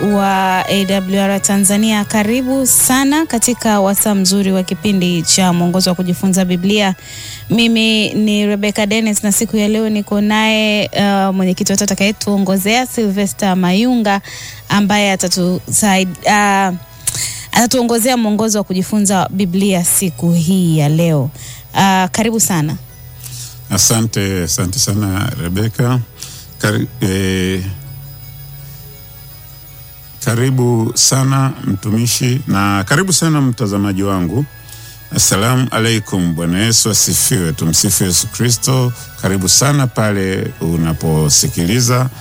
wa AWR Tanzania, karibu sana katika wasaa mzuri wa kipindi cha mwongozo wa kujifunza Biblia. Mimi ni Rebecca Dennis na siku ya leo niko naye uh, mwenyekiti wetu atakayetuongozea Sylvester Mayunga ambaye atatusaidia uh, atatuongozea mwongozo wa kujifunza Biblia siku hii ya leo. Uh, karibu sana. Asante, asante sana Rebeka. Kari, eh, karibu sana mtumishi na karibu sana mtazamaji wangu. Assalamu alaikum. Bwana Yesu asifiwe. Tumsifu Yesu Kristo. Karibu sana pale unaposikiliza